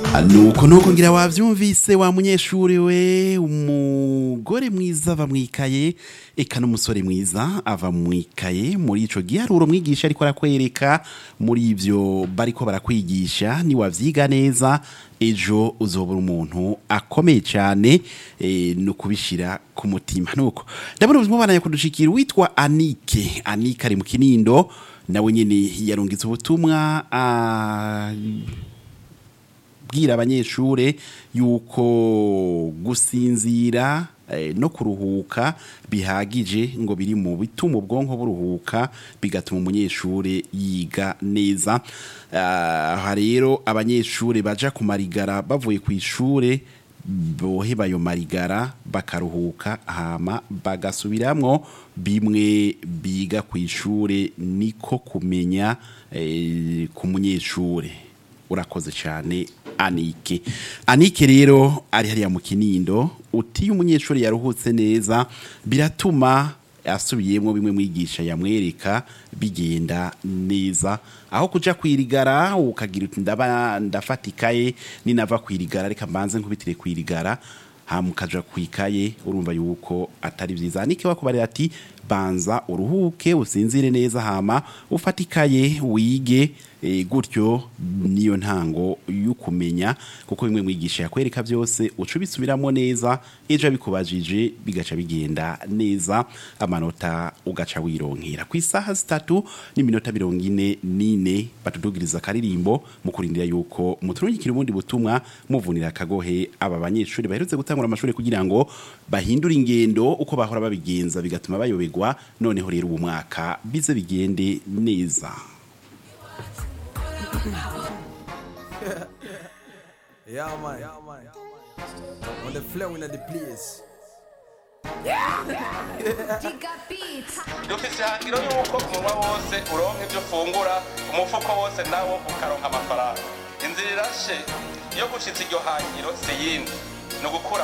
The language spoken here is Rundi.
nuko nuko ngira wavyumvise wa munyeshuri we umugore mwiza ava mwikaye eka n'umusore mwiza ava mwikaye muri ico giharuro mwigisha ariko arakwereka muri ivyo bariko barakwigisha ni wavyiga neza ejo uzobura umuntu akomeye cyane e, no kubishira ku mutima nuko ndabona ubuzima bana yakudushikira witwa Anike Anike ari mu kinindo nawe nyene yarungitse ubutumwa ah, bwira abanyeshure yuko gusinzira eh, no kuruhuka bihagije ngo biri mu bituma ubwonko buruhuka bigatuma umunyeshure yiga neza aha rero abanyeshure baja ku marigara bavuye ku ishure boheba ayo marigara bakaruhuka hama bagasubiramwo bimwe biga ku ishure niko kumenya eh, ku munyeshure urakoze cyane anike anike rero ari hariya mu kinindo utiye umunyeshuri yaruhutse neza biratuma asubiyemo bimwe mwigisha yamwereka bigenda neza aho kuja kwirigara ukagira uti ndaba ndafatikaye ninava kwirigara reka mbanze nkubitire kwirigara hamukaja kwikaye urumva yuko atari vyiza anike wakubarira ati banza uruhuke usinzire neza hama ufatikaye wige e, gutyo niyo ntango y'ukumenya kuko bimwe mwigisha yakwereka byose uca ubisubiramo neza ejo abikubajije bigaca bigenda neza amanota ugaca wironkera ku isaha zitatu n'iminota mirongo ine n'ine batudugiriza akaririmbo mu kurindira yuko muturungikira ubundi butumwa muvunira akagohe aba banyeshuri baherutse gutangura amashuri kugira ngo bahindure ingendo uko bahora babigenza bigatuma bayoberwa noneho rero ubu mwaka bize bigende neza Yeah, man. Yeah, man. On the flow in the place. dufise ihangiro y'uko umunwa wose uronka ibyo ufungura umufuko wose nawo ukaronka amafaranga inzira irashe iyo gushitsa iryo hangiro si yindi ni ugukura